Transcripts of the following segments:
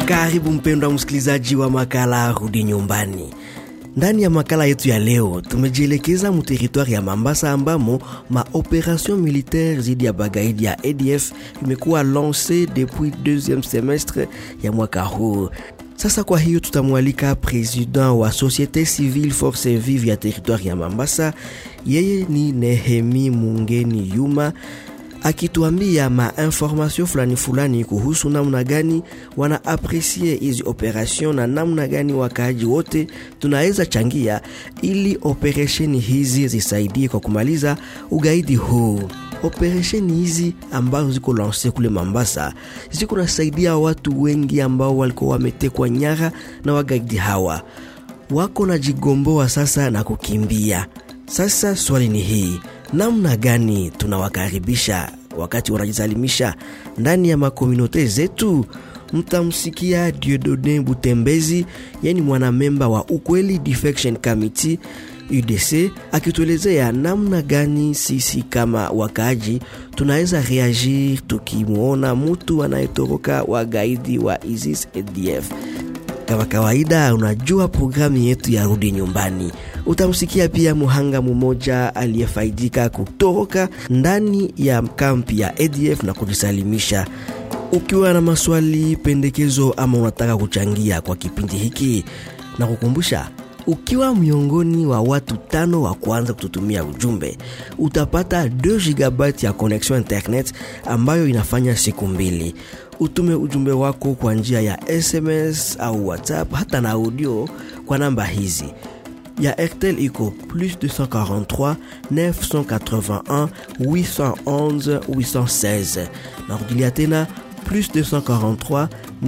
Karibu mpendwa msikilizaji wa makala Rudi Nyumbani. Ndani ya makala yetu ya leo tumejielekeza mu teritwari ya Mambasa ambamo maoperation militaire zidi ya bagaidi ya ADF imekuwa lance depuis deuxième semestre ya mwaka huu. Sasa kwa hiyo tutamwalika president wa Societe Civile Force Vive ya teritwari ya Mambasa, yeye ni Nehemi Mungeni Yuma akituambia mainformasio fulani fulani kuhusu namna gani wana apresie hizi operation na namna gani wakaaji wote tunaweza changia ili operesheni hizi zisaidie kwa kumaliza ugaidi huu. Operesheni hizi ambazo ziko lanse kule Mambasa ziko nasaidia watu wengi ambao walikuwa wametekwa nyara na wagaidi hawa, wako na jigomboa sasa na kukimbia. Sasa swali ni hii, namna gani tunawakaribisha wakati wanajisalimisha ndani ya makomunote zetu? Mtamsikia Diodone Butembezi, yani mwanamemba wa Ukweli Defection Committee UDC akituelezea namna gani sisi kama wakaaji tunaweza reagir tukimwona mtu anayetoroka wagaidi wa ISIS ADF. Kama kawaida, unajua programu yetu ya rudi nyumbani. Utamsikia pia muhanga mmoja aliyefaidika kutoroka ndani ya kampi ya ADF na kujisalimisha. Ukiwa na maswali, pendekezo ama unataka kuchangia kwa kipindi hiki, na kukumbusha ukiwa miongoni wa watu tano wa kwanza kututumia ujumbe utapata 2 GB ya connection internet ambayo inafanya siku mbili. Utume ujumbe wako kwa njia ya SMS au WhatsApp hata na audio kwa namba hizi ya Airtel iko plus 243 981 811 816. Narudilia tena plus 243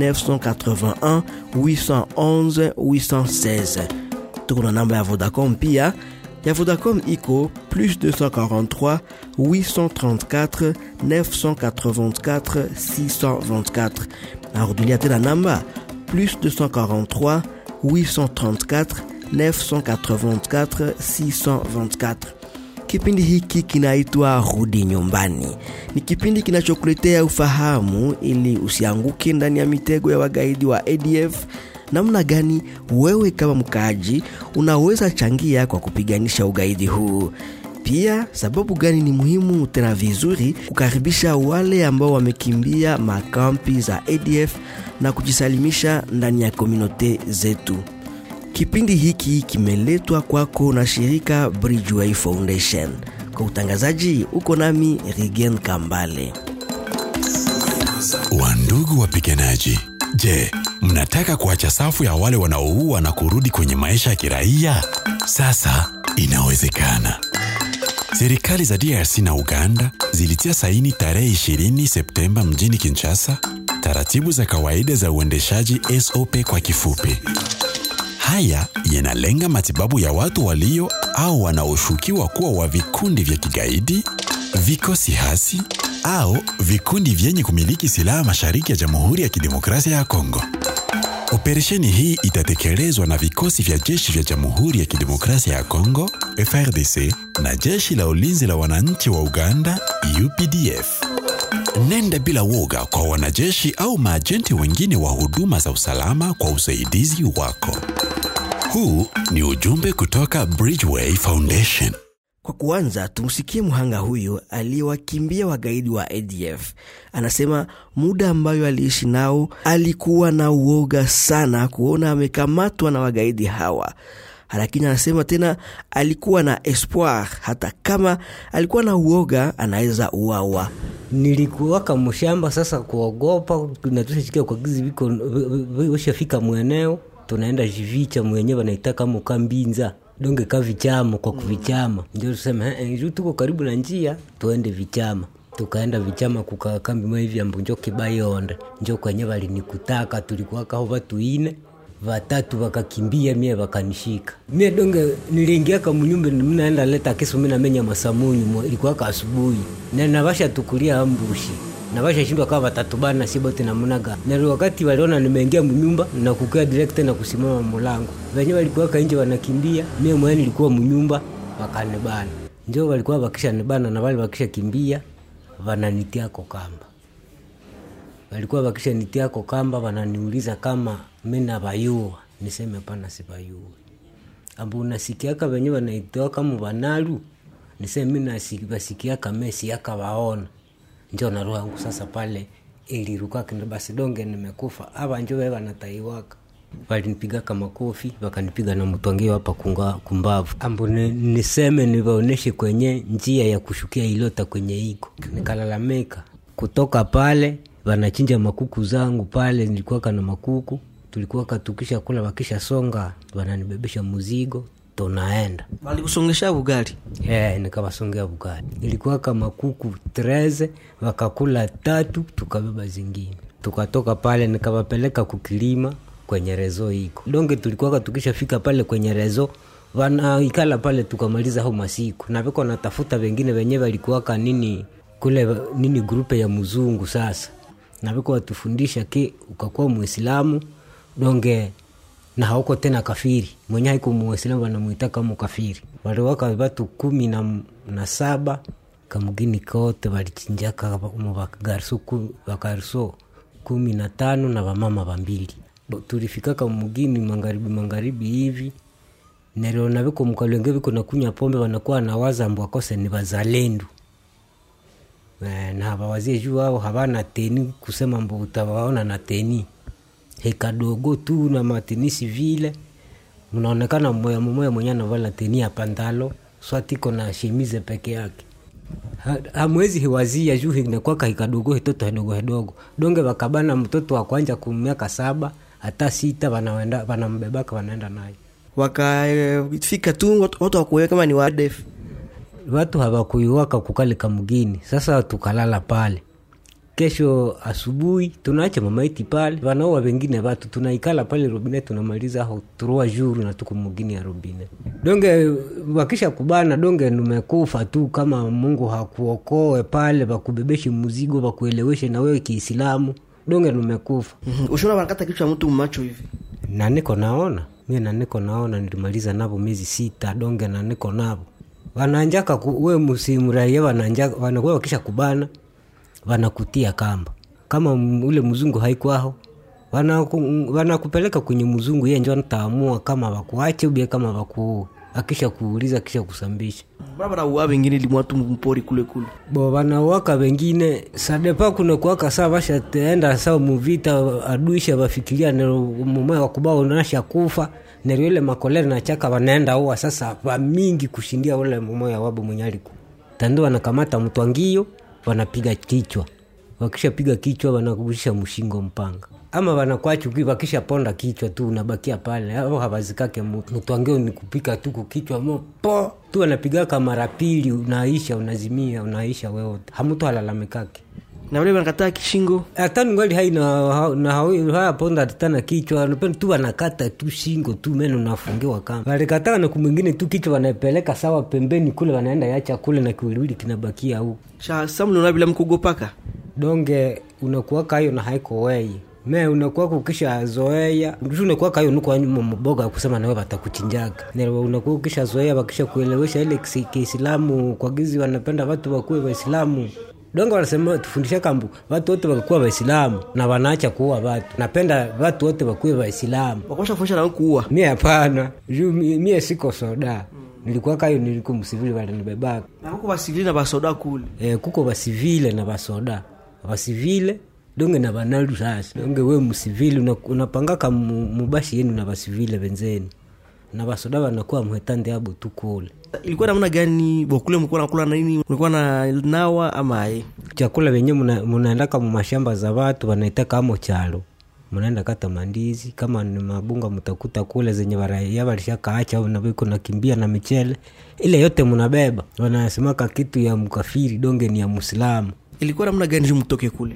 981 811 816 tuko na namba ya Vodacom pia ya Vodacom iko plus 243 834 984 624 narudilia tena namba plus 243 834 984 624 Kipindi hiki kinaitwa Rudi Nyumbani. Ni kipindi kinachokuletea ufahamu ili usianguke ndani ya mitego ya wagaidi wa ADF namna gani wewe kama mkaaji unaweza changia kwa kupiganisha ugaidi huu. Pia sababu gani ni muhimu tena vizuri kukaribisha wale ambao wamekimbia makampi za ADF na kujisalimisha ndani ya komunote zetu. Kipindi hiki kimeletwa kwako na shirika Bridgeway Foundation. Kwa utangazaji uko nami Rigen Kambale. Wandugu wapiganaji, je, mnataka kuacha safu ya wale wanaoua na kurudi kwenye maisha ya kiraia? Sasa inawezekana. Serikali za DRC na Uganda zilitia saini tarehe 20 Septemba mjini Kinshasa taratibu za kawaida za uendeshaji SOP kwa kifupi. Haya yanalenga matibabu ya watu walio au wanaoshukiwa kuwa wa vikundi vya kigaidi, vikosi hasi au vikundi vyenye kumiliki silaha mashariki ya Jamhuri ya Kidemokrasia ya Kongo. Operesheni hii itatekelezwa na vikosi vya jeshi vya Jamhuri ya Kidemokrasia ya Kongo FRDC na jeshi la ulinzi la wananchi wa Uganda UPDF. Nenda bila woga kwa wanajeshi au maajenti wengine wa huduma za usalama kwa usaidizi wako. Huu ni ujumbe kutoka Bridgeway Foundation. Kwa kuanza, tumsikie mhanga huyu aliyewakimbia wagaidi wa ADF. Anasema muda ambayo aliishi nao alikuwa na uoga sana kuona amekamatwa na wagaidi hawa, lakini anasema tena alikuwa na espoir, hata kama alikuwa na uoga anaweza uawa. nilikuwaka mshamba sasa kuogopa natushasikia kwa gizi viko washafika mweneo tunaenda jivicha mwenyewe wanaitaka muka mbinza donge ka vichama kwa kuvichama ndio tuseme eh, juu tuko karibu na njia tuende vichama tukaenda vichama kukaa kambi mwa hivi ambu njo kibayonde njo kwenye walinikutaka tulikuwaka ho watu ine vatatu wakakimbia mie wakanishika mie donge niliingiaka munyumba mnaenda leta kesu minamenya masamunyu ilikuwaka asubuhi na navasha tukulia ambushi navasha shindwa kawa watatu bana sibote namunaga na wakati waliona nimeingia mnyumba na kukaa direct na kusimama mulango venye walikuwaka nje wanakimbia mie mwenye nilikuwa mnyumba wakanibana njo walikuwa wakisha nibana na wale wakisha kimbia vananitiako kamba walikuwa wakishanitiako kamba wananiuliza kama mi navayua niseme pana sivayua ambu unasikiaka venye wanaitoa kama vanalu niseme mi nasi- vasikiaka mesiaka waona njo na roho yangu sasa pale ilirukaka ndo basi donge nimekufa ava njo ve wanataiwaka walinipigaka makofi wakanipiga na mtwangio hapa kunga- kumbavu ambu ni, niseme nivaoneshe kwenye njia ya kushukia ilota kwenye iko nikalalamika kutoka pale wanachinja makuku zangu pale nilikuwaka na makuku tulikuwaka tukisha kula wakisha songa wananibebesha muzigo tunaenda walikusongesha bugali Yeah, nikawasongea bugari ilikuwa kama kuku treze wakakula tatu tukabeba zingine tukatoka pale nikawapeleka kukilima kwenye rezo iko donge tulikuwaka tukishafika pale kwenye rezo wanaikala pale tukamaliza hao masiku na viko natafuta wengine wenyewe walikuwaka nini kule nini grupe ya mzungu sasa na viko watufundisha ki ukakuwa mwislamu donge na hauko tena kafiri mwenye haiko muislamu wanamwita kama kafiri waliwaka watu kumi na, na saba kamgini kote walichinjaka muvagarso vagarso kumi na tano na vamama vambili Bo- tulifikaka mugini magharibi magharibi hivi naliona viko mkalwenge viko nakunywa pombe wanakuwa nawaza mbu akose ni wazalendo Eh, na hawawazie juu ao havana teni kusema mbu utawaona na teni hekadogo tu na matenisi vile mnaonekana mmoya mmoya mwenye anavala teni ya pandalo swatiko na shemize peke yake Ha- hamwezi hiwazia juu inakwaka hikadogo hitoto hedogo hedogo donge wakabana mtoto wa kwanja kumiaka saba hata sita wanaenda wanambebaka wanaenda naye wakafika tu watu watu wakuelewa kama ni wadef watu hawakuiwaka kukalika mgini sasa tukalala pale kesho asubuhi tunaacha mamaiti pale wanaoa wengine watu tunaikala pale robine tunamaliza ho turua juru na tuko mugini ya robine donge wakisha kubana donge numekufa tu kama mungu hakuokoe pale wakubebeshi muzigo wakueleweshe na wewe kiislamu donge numekufa ushona wanakata kichwa mtu macho hivi na niko naona mi na niko naona nilimaliza navo miezi sita donge na niko navo wananjaka ku, we msimraia wananja wanakuwa wakisha kubana wanakutia kamba kama m- ule mzungu haikwaho wanaku- wanakupeleka kwenye mzungu ye njo ntaamua kama wakuache ubie kama wakuue akisha kuuliza akisha kusambisha barabara uwa wengine limwatu mpori kule kule bo wanawaka wengine sadepa kuna kuwaka saa vashaenda saa muvita aduisha vafikiria mumoya wakubao nasha kufa nerio ile makolere na chaka wanaenda uwa sasa vamingi kushindia ule mumoya wabo mwenye aliku tando wanakamata mtwangio wanapiga kichwa wakishapiga kichwa wanakurusha mshingo mpanga ama wanakwachuki wakisha ponda kichwa tu unabakia pale au hawazikake mutu mtwangio ni kupika tu kukichwa mopo tu wanapigaka mara pili unaisha unazimia unaisha wewote hamutu halalamikake na vile wanakataa kishingo hata ningali hai na, na hau- hayaponda tana kichwa napenda tu wanakata tu shingo tu meno nafungiwa kama walikataka na kumwingine tu kichwa wanapeleka sawa pembeni kule wanaenda yacha kule na kiwiliwili kinabakia huku sha samliona bila mkugopaka donge unakuwaka hayo na haiko wei me unakuwaka ukisha zoea mtu unakuwaka hayo nuko nyuma mboga kusema nawe watakuchinjaga Nero unakuwa ukisha zoea wakisha kuelewesha ile kisi- kiislamu kwa gizi wanapenda watu wakuwe waislamu donge wanasema tufundisha kambu watu wote wakakuwa waislamu na wanaacha kuua watu napenda watu wote wakuwe waislamu wakosha kufundisha na kuua mi hapana juu mi- mie siko soda nilikuwaka hayo niliko msivili walinibebaka na huko basivili na basoda kule e, kuko basivile na basoda basivile donge na banalu sasa donge we msivili una- unapangaka mu- mubashi yenu na basivile benzeni na basoda banakuwa mhetande abo tu kule ilikuwa namna gani bokule mlikuwa nakula na nini mlikuwa na nawa ama aye chakula venye muna- munaendaka mumashamba za watu wanaitaka amo chalo mnaenda kata mandizi kama ni mabunga mtakuta kule zenye waraia walishakaacha au naviko nakimbia na michele ile yote mnabeba wanasemaka kitu ya mkafiri donge ni ya muislamu ilikuwa namna gani juu mtoke kule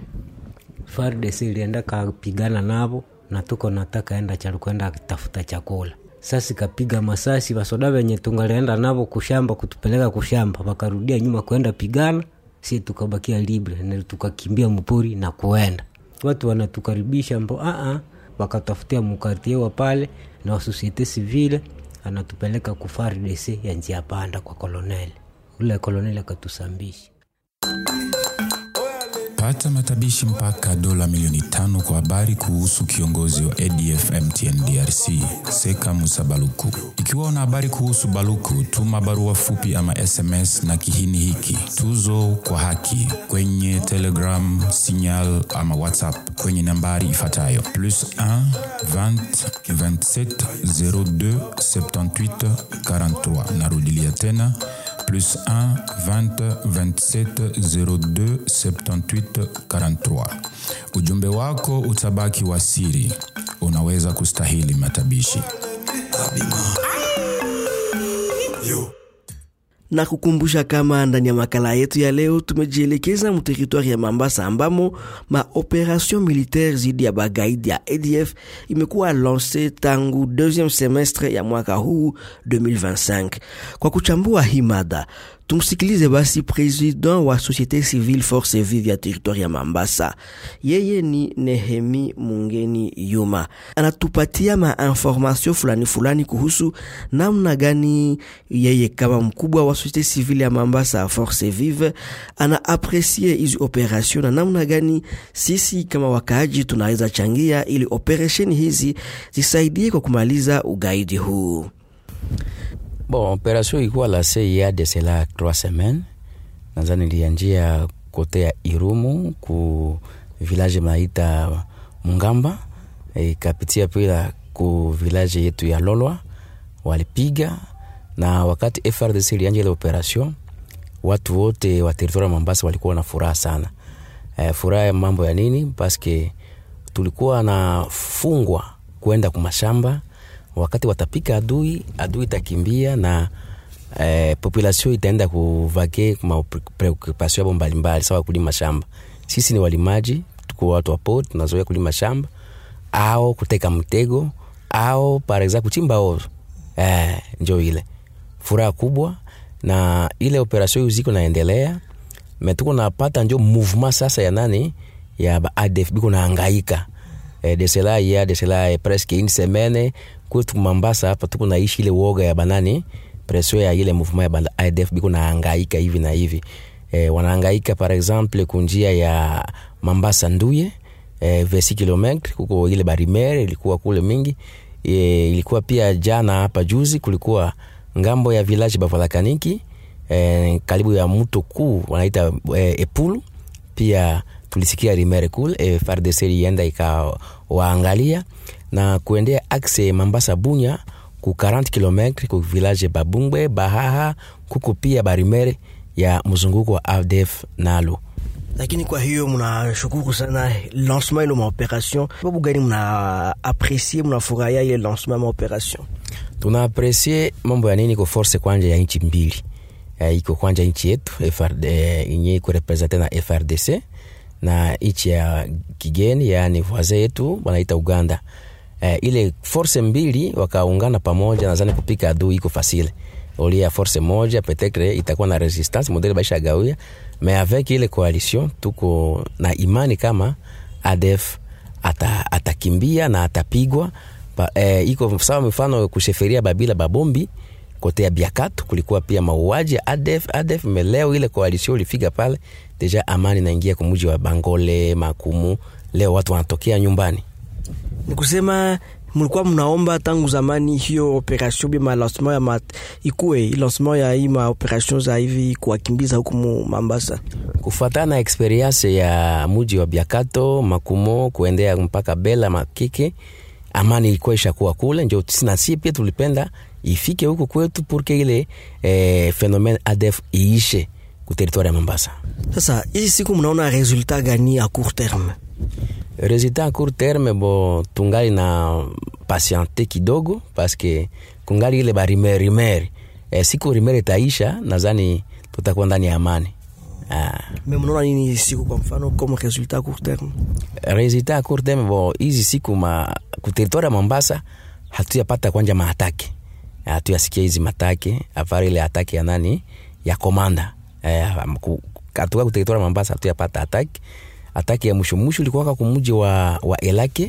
FARDC ilienda kapigana navo na tuko nataka enda chalu kwenda tafuta chakula sasa ikapiga masasi wasoda wenye tungalienda navo kushamba kutupeleka kushamba wakarudia nyuma kwenda pigana si tukabakia libre na tukakimbia mpori na kuenda watu wanatukaribisha mbo aa wakatafutia mukartiewa pale na wasosiete civile anatupeleka ku FARDC ya njia panda kwa koloneli ule koloneli akatusambisha Pata matabishi mpaka dola milioni tano kwa habari kuhusu kiongozi wa ADF MTN DRC Seka Musa Baluku. Ikiwa una habari kuhusu Baluku, tuma barua fupi ama SMS na kihini hiki tuzo kwa haki kwenye Telegram, Signal ama WhatsApp kwenye nambari ifuatayo plus 1 20 27 02 78 43. Narudilia tena plus 1 20 27 02 78 43. Ujumbe wako utabaki wa siri, unaweza kustahili matabishi. na kukumbusha kama ndani ya makala yetu ya leo tumejielekeza muteritwari ya Mambasa ambamo maoperation militaire zidi ya bagaidi ya ADF imekuwa lance tangu deuxième semestre ya mwaka huu 2025. Kwa kuchambua hii mada tumsikilize basi president wa société civile force vive ya territoire ya Mambasa. Yeye ni Nehemi Mungeni Yuma, anatupatia mainformation fulani fulani kuhusu namna gani yeye kama mkubwa wa société civile ya Mambasa force vive ana apresie hizi operation na namna gani sisi kama wakaaji tunaweza changia ili operation hizi zisaidie kwa kumaliza ugaidi huu. Bon, operation ilikuwa la CIA de cela trois semaines. Nadhani ilianjia kote ya Irumu ku village mnaita Mungamba, ikapitia pia ku village yetu ya Lolwa walipiga, na wakati FRDC ilianja ile operation, watu wote wa teritoria Mombasa walikuwa na furaha sana. E, furaha ya mambo ya nini? Paske tulikuwa nafungwa kwenda kumashamba wakati watapika adui, adui itakimbia na eh, population itaenda kuvake ma preoccupation yabo mbalimbali, sawa kulima shamba. Sisi ni walimaji, tuko watu wa port, tunazoea kulima shamba au kuteka mtego au par exemple kuchimba oro eh, njo ile furaha kubwa, na ile operation ziko naendelea metuko napata njo mouvement sasa ya nani ya ba ADF biko naangaika eh, de cela ya de cela eh, presque une semaine kwetu Mambasa hapa tuko naishi ile woga ya banani presio ya ile mouvement ya banda ADF biko naangaika hivi na hivi e, wanaangaika par exemple kunjia ya Mambasa Nduye e, vesi kilometre kuko ile barimere ilikuwa kule mingi e, ilikuwa pia jana hapa juzi kulikuwa ngambo ya village Bavalakaniki e, karibu ya mto kuu wanaita e, Epulu pia tulisikia rimere kule e, FARDC ilienda ikawaangalia na kuendea axe Mambasa Bunya ku 40 km ku village Babungwe Bahaha kuko pia barimere ya mzunguko wa ADF nalo. Lakini kwa hiyo mnashukuru sana lancement ile maoperation, sababu gani mna aprecier mnafurahia ile lancement ya maoperation? Tuna aprecier mambo ya nini ko force kwanja ya nchi mbili e, iko kwanja nchi yetu FRD yenye iko represente na FRDC na nchi ya kigeni yaani voisin yetu wanaita Uganda. Eh, ile force mbili wakaungana pamoja, nadhani kupika adui iko fasile olia force moja petetre itakuwa na resistance modele baisha gawia me avec ile coalition tuko na imani kama ADF ata, atakimbia na atapigwa pa, eh, iko sawa. Mfano kusheferia Babila Babombi kote ya Biakatu kulikuwa pia mauaji ya ADF ADF meleo ile coalition ilifika pale deja, amani naingia kumuji wa Bangole Makumu, leo watu wanatokea nyumbani ni kusema mlikuwa mnaomba tangu zamani hiyo operation bima lancement ya mat, ikue lancement ya hii maoperation za hivi kuwakimbiza huku Mambasa, kufuatana na experience ya muji wa Biakato Makumo kuendea mpaka Bela Makike, amani ilikuwa ishakuwa kule, njo na si pia tulipenda ifike huku kwetu purke ile eh, phenomene ADF iishe ku territoire ya Mombasa. Sasa hizi siku mnaona resultat gani a court terme? Resultat a court terme bo tungali na patiente kidogo paske kungali ile barimeri rimeri e, siku rimeri itaisha, nadhani tutakuwa ndani ya amani. Ah. Me mnaona nini siku kwa mfano comme resultat a court terme? Resultat a court terme bo hizi siku ma ku territoire ya Mombasa hatuyapata kwanja maatake, hatuyasikia hizi matake afari ile atake ya nani ya komanda eh, katuka ku territoire ya Mombasa hatuyapata atake ataki ya mwisho mwisho ilikuwaka kumuji wa, wa Elake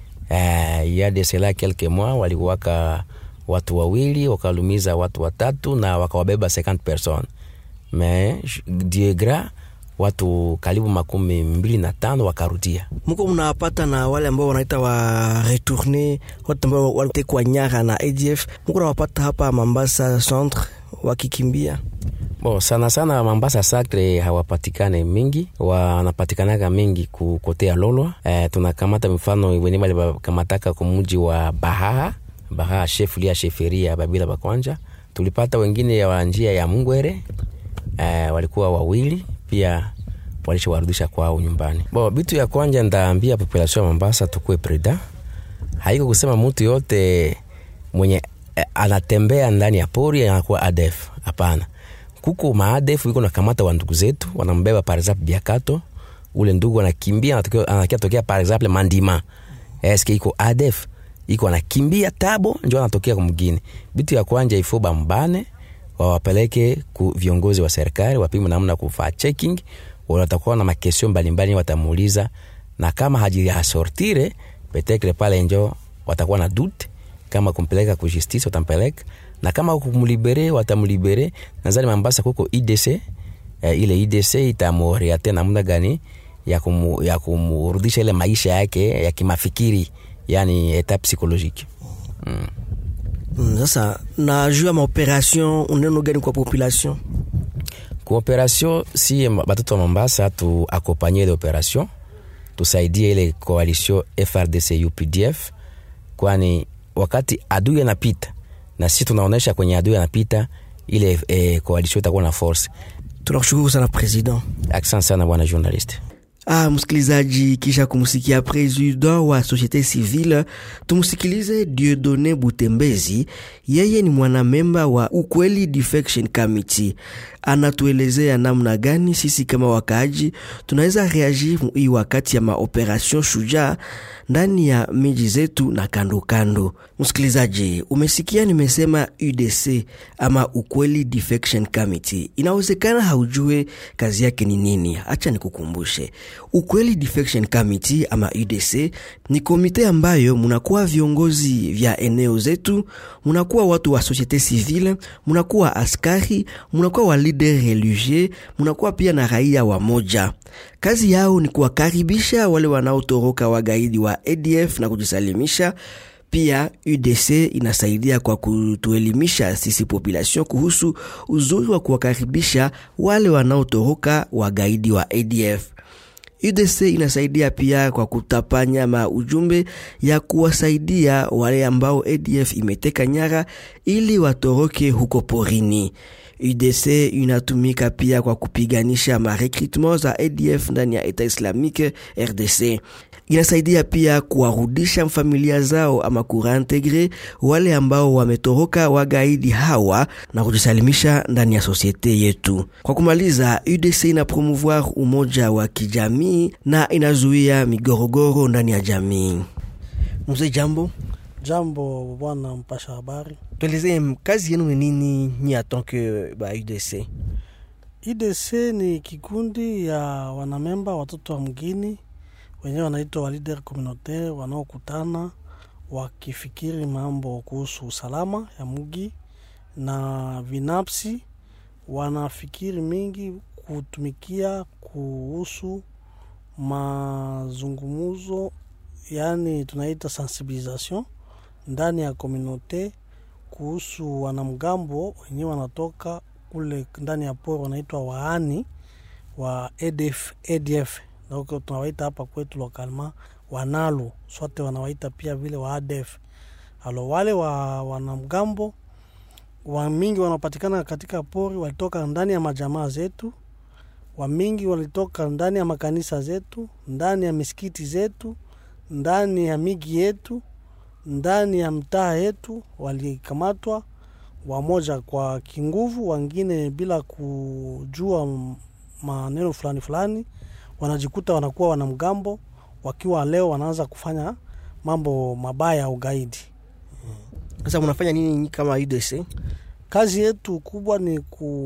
uh, ya de cela quelques mois walikuwaka watu wawili wakalumiza watu watatu na wakawabeba 50 personnes mais Dieu gras watu karibu makumi mbili na tano wakarudia. Mko mnawapata na wale ambao wanaita wa retourne, watu ambao walitekwa nyara na ADF, mko nawapata hapa Mambasa centre wakikimbia Bo, sana sana Mambasa Sacre hawapatikane mingi, wanapatikanaga mingi kukotea Lolwa. E, tunakamata mfano wenye bali bakamataka kumuji wa Bahaa Bahaa chef lia sheferia Babila Bakwanja. Tulipata wengine ya njia ya Mungwere e, walikuwa wawili pia walishawarudisha kwao nyumbani. Bo, bitu ya kwanja ndaambia population ya Mambasa tukue preda, haiko kusema mtu yote mwenye eh, anatembea ndani ya pori anakuwa ADF. Hapana, kuko maadefu iko nakamata wa ndugu zetu wanambeba par exemple biakato ule ndugu anakimbia anatokea- anakia tokea par exemple mandima eske iko adef iko anakimbia tabo njo anatokea kumgine bitu ya kwanja ifo bambane wawapeleke ku viongozi wa serikali wapime namna kufaa checking watakuwa na makesio mbalimbali watamuuliza na kama hajiasortire petekle pale njo watakuwa na dute kama kumpeleka ku justice watampeleka na kama kumlibere watamlibere nazani mambasa kuko idc eh, ile idc itamoriate namna gani ya, kumu, ya kumrudisha ile maisha yake ya kimafikiri yani eta psychologique mm. Mm, sasa na juu ya maoperation uneno gani kwa population Cooperation si batoto wa Mombasa tu akompanye ile operation, tusaidie ile coalition FRDC UPDF, kwani wakati adui anapita na sisi tunaonesha kwenye adui anapita, ile eh, coalition itakuwa na force. tunakushukuru sana president Asante sana bwana journalist. Ah, msikilizaji, kisha kumsikia president wa societe civile, tumsikilize Dieudonne Butembezi. Yeye ni mwanamemba wa Ukweli Defection Committee. Anatuelezea namna gani sisi kama wakaaji tunaweza reagir hii wakati ya maoperation Shujaa ndani ya miji zetu na kando kando. Msikilizaji, umesikia nimesema UDC ama Ukweli Defection Committee. Inawezekana haujue kazi yake ni nini. Acha nikukumbushe. Ukweli Defection Committee ama UDC ni komite ambayo munakuwa viongozi vya eneo zetu, munakuwa watu wa societe civile, munakuwa askari, munakuwa wa leader religieux, munakuwa pia na raia wa moja. Kazi yao ni kuwakaribisha wale wanaotoroka wagaidi wa ADF na kujisalimisha. Pia UDC inasaidia kwa kutuelimisha sisi population kuhusu uzuri wa kuwakaribisha wale wanaotoroka wagaidi wa ADF. UDC inasaidia pia kwa kutapanya ma ujumbe ya kuwasaidia wale ambao ADF imeteka nyara ili watoroke huko porini. UDC inatumika pia kwa kupiganisha marekrutement za ADF ndani ya Etat Islamique RDC. Inasaidia pia kuwarudisha familia zao ama kureintegre wale ambao wametoroka wagaidi hawa na kujisalimisha ndani ya sosiete yetu. Kwa kumaliza, UDC ina promouvoir umoja wa kijamii na inazuia migorogoro ndani ya jamii. Mzee, jambo, Jambo bwana mpasha habari. tuelezee kazi yenu ni nini nyi atanke ba UDC? IDC ni kikundi ya wanamemba watoto wa mgini wenyewe wanaitwa wa leader communautaire wanaokutana wakifikiri mambo kuhusu usalama ya mgi na binafsi wanafikiri mingi kutumikia kuhusu mazungumuzo, yani tunaita sensibilisation ndani ya komunote kuhusu wanamgambo wenyewe wanatoka kule ndani ya pori wanaitwa waani wa ADF, ADF Ndio tunawaita hapa kwetu lokalma wanalu sote wanawaita pia vile wa ADF. Alo wale wa wanamgambo wa mingi wanapatikana katika pori walitoka ndani ya majamaa zetu, wa mingi walitoka ndani ya makanisa zetu, ndani ya misikiti zetu, ndani ya miji yetu, ndani ya mtaa yetu, walikamatwa wamoja kwa kinguvu, wengine bila kujua m- maneno fulani fulani, wanajikuta wanakuwa wanamgambo, wakiwa leo wanaanza kufanya mambo mabaya ya ugaidi. Sasa mnafanya nini nyi kama UDC? Kazi yetu kubwa ni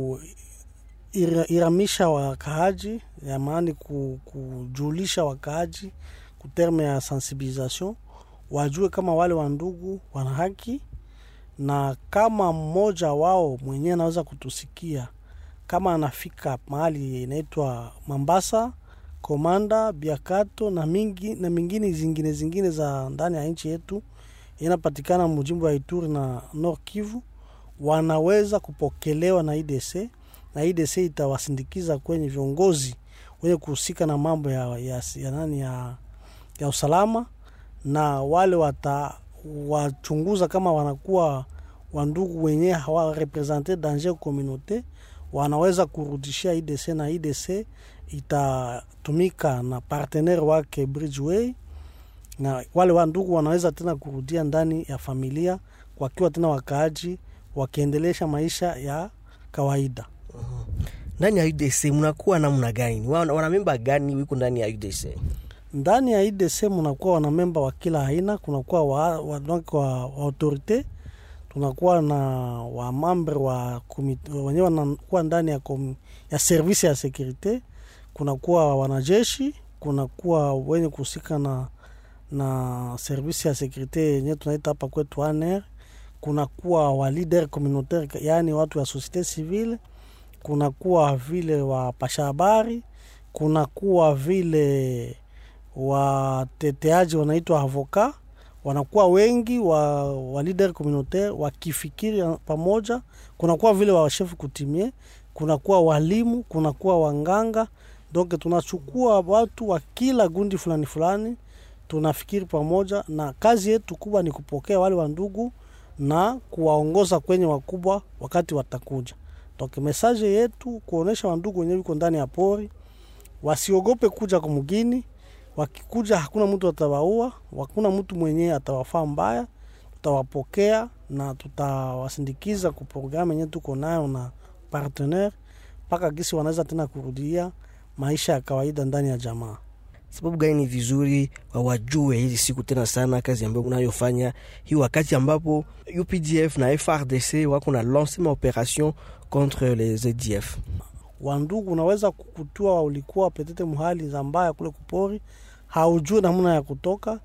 kuiramisha wakaaji, yamaani ku, kujulisha wakaaji kuterme ya sensibilisation, wajue kama wale wandugu wana haki, na kama mmoja wao mwenyewe anaweza kutusikia kama anafika mahali inaitwa Mambasa, Komanda, Biakato na mingi na mingine zingine zingine za ndani ya nchi yetu inapatikana mjimbo wa Ituri na Nord Kivu, wanaweza kupokelewa na IDC na IDC itawasindikiza kwenye viongozi wenye kuhusika na mambo ya, ya, ya, nani ya, ya usalama na wale watawachunguza kama wanakuwa wandugu wenyewe hawarepresente danger communaute, wanaweza kurudishia IDC na IDC itatumika na partenaire wake Bridgeway, na wale wandugu wanaweza tena kurudia ndani ya familia wakiwa tena wakaaji wakiendelesha maisha ya kawaida. ndani ya UDC mnakuwa namna gani? Wana- wanamemba gani wiko ndani ya UDC? ndani ya IDC mnakuwa wanamemba wa kila aina. Kunakuwa wa, wa, donc wa, wa autorite, tunakuwa na wamambre wa komite- wenyewe wanakuwa ndani ya, kom, ya service ya sekurite, kunakuwa wanajeshi, kunakuwa wenye kuhusika na na service ya sekurite yenyewe tunaita hapa kwetu ANR, kunakuwa wa leader communautaire, yaani watu wa societe civile, kunakuwa vile wapasha habari, kunakuwa vile wateteaji wanaitwa avoka, wanakuwa wengi wa, wa leader communautaire wakifikiri pamoja. Kunakuwa vile washefu kutimie, kunakuwa walimu, kunakuwa wanganga. Donc tunachukua watu wa kila gundi fulani fulani, tunafikiri pamoja, na kazi yetu kubwa ni kupokea wale wandugu na kuwaongoza kwenye wakubwa wakati watakuja. Donc mesaje yetu kuonesha wandugu wenyewe wiko ndani ya pori wasiogope kuja kumgini. Wakikuja hakuna mtu atawaua, hakuna mtu mwenyewe atawafaa mbaya. Tutawapokea na tutawasindikiza ku programu yenyewe tuko nayo na partenaire mpaka gisi wanaweza tena kurudia maisha ya kawaida ndani ya jamaa. Sababu gani ni vizuri wawajue hizi siku tena sana kazi ambayo unayofanya hii, wakati ambapo UPDF na FRDC wako na lance ma operation contre les ADF? Wandugu, unaweza kukutua ulikuwa petete muhali za mbaya kule kupori, haujui namna ya kutoka,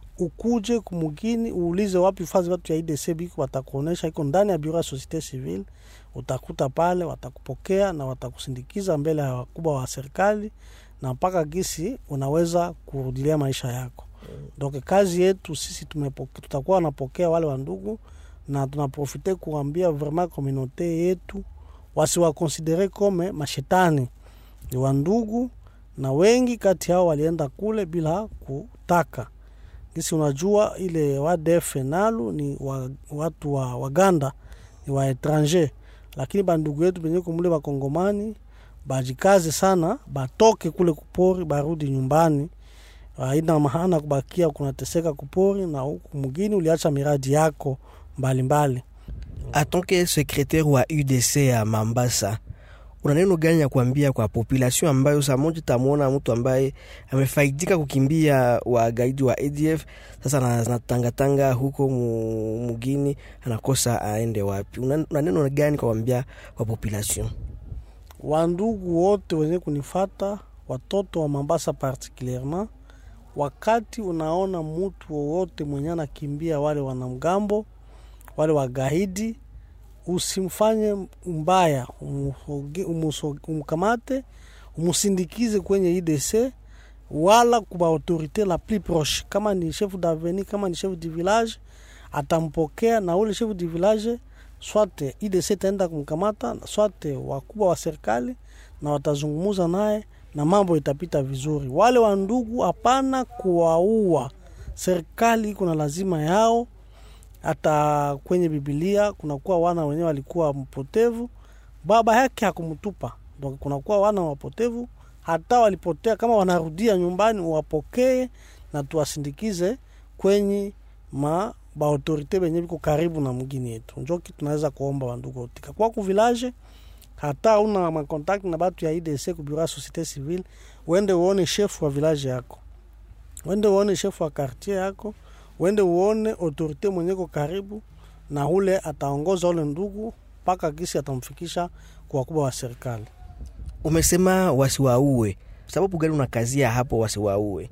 ukuje kumugini uulize wapi fazi watu ya IDC biko, watakuonesha iko ndani ya bureau ya societe civile, utakuta pale, watakupokea na watakusindikiza mbele ya wakubwa wa serikali na mpaka gisi unaweza kurudilia maisha yako. Donc kazi yetu sisi tumepoke, tutakuwa napokea wale wandugu na tunaprofite kuambia vraiment communauté yetu wasiwakonsidere kome mashetani, ni wandugu, na wengi kati yao walienda kule bila kutaka. Gisi unajua ile wadef nalu ni wa, watu wa Waganda ni wa etranger, lakini bandugu yetu benye kumule bakongomani bajikaze sana, batoke kule kupori, barudi nyumbani. Haina maana kubakia kunateseka kupori na huku mgini uliacha miradi yako mbalimbali mbali. Atonke secretaire wa UDC ya Mambasa, una neno gani ya kuambia kwa population ambayo saa moja tamwona mtu ambaye amefaidika kukimbia wagaidi wa ADF, sasa anatangatanga huko mu- mugini, anakosa aende wapi? Una, una neno gani kwa kuambia kwa population? wandugu wote wenye kunifata, watoto wa Mambasa particulierement, wakati unaona mutu wowote mwenye anakimbia wale wanamgambo wale wagaidi, usimfanye mbaya, umusoge- umuso- umkamate umusindikize kwenye IDC wala kuba autorite la plus proche, kama ni chef d'avenue, kama ni chef du village atampokea, na ule chef du village swate IDC itaenda kumkamata, swate wakubwa wa serikali na watazungumuza naye na mambo itapita vizuri. Wale wa ndugu, hapana kuwaua. Serikali iko na lazima yao. Hata kwenye Bibilia kunakuwa wana wenyewe walikuwa mpotevu, baba yake hakumtupa. Donc kunakuwa wana wapotevu, hata walipotea, kama wanarudia nyumbani, wapokee na tuwasindikize kwenye ma baautorite benye biko karibu na mgini yetu. Njo kitu tunaweza kuomba wandugu otika kwa ku village, hata una makontakti na batu ya IDC ku bureau ya societe civile, uende uone chef wa village yako, uende uone chef wa quartier yako, uende uone autorite mwenye ko karibu na ule ataongoza ule ndugu mpaka kisi atamfikisha kwa wakubwa wa serikali. Umesema wasiwaue, sababu gani unakazia hapo wasiwaue?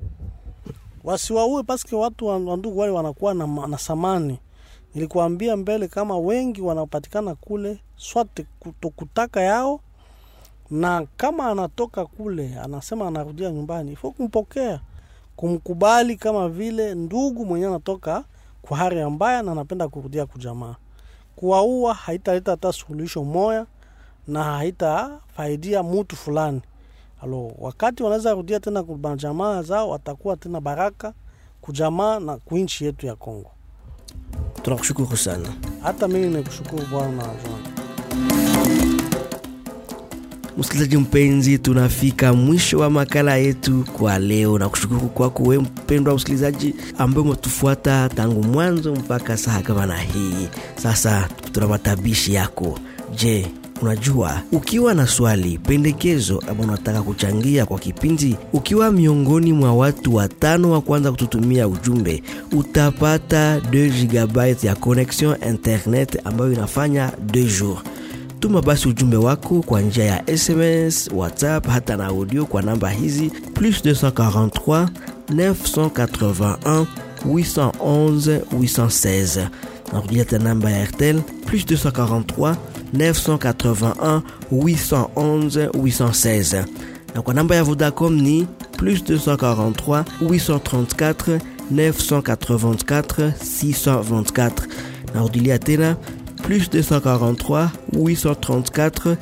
wasiwaue paske watu wa wa ndugu wale wanakuwa na, ma- na samani. Nilikuambia mbele kama wengi wanapatikana kule swate kutokutaka yao na kama anatoka kule anasema anarudia nyumbani, ifo kumpokea, kumkubali kama vile ndugu mwenye anatoka kwa hali mbaya na anapenda kurudia kujamaa. Kuwaua haitaleta hata suluhisho moya na haitafaidia mutu fulani. Alo, wakati wanaweza rudia tena kwa jamaa zao, watakuwa tena baraka kujamaa na kuinchi yetu ya Kongo. Tunakushukuru sana. Hata mimi nikushukuru bwana John. Msikilizaji mpenzi, tunafika mwisho wa makala yetu kwa leo, na kushukuru kwako wewe mpendwa msikilizaji ambaye umetufuata tangu mwanzo mpaka saa kama na hii. Sasa tuna matabishi yako. Je, unajua ukiwa na swali, pendekezo ama unataka kuchangia kwa kipindi, ukiwa miongoni mwa watu watano wa kwanza kututumia ujumbe, utapata 2 GB ya connexion internet ambayo inafanya 2 jours. Tuma basi ujumbe wako kwa njia ya SMS, WhatsApp hata na audio kwa namba hizi plus 243 981 811 816. Narudia tena namba ya Airtel plus 243 981 811 816 na kwa namba ya Vodacom ni plus 243 834 984 624. Narudilia tena plus 243 834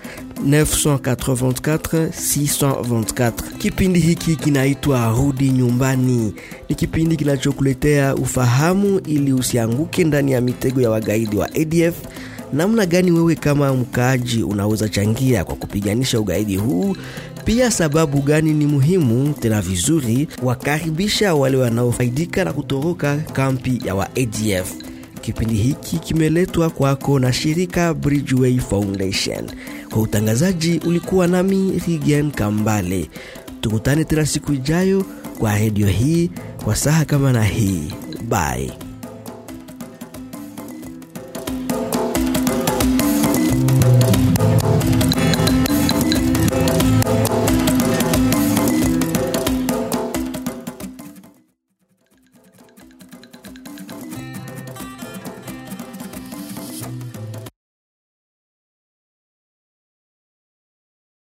984 624. Kipindi hiki kinaitwa Rudi Nyumbani. Ni kipindi kinachokuletea ufahamu ili usianguke ndani ya mitego ya wagaidi wa ADF. Namna gani wewe kama mkaaji unaweza changia kwa kupiganisha ugaidi huu? Pia sababu gani ni muhimu tena vizuri wakaribisha wale wanaofaidika na kutoroka kampi ya wa ADF. Kipindi hiki kimeletwa kwako na shirika Bridgeway Foundation. Kwa utangazaji ulikuwa nami Rigen Kambale. Tukutane tena siku ijayo kwa redio hii kwa saha kama na hii. Bye.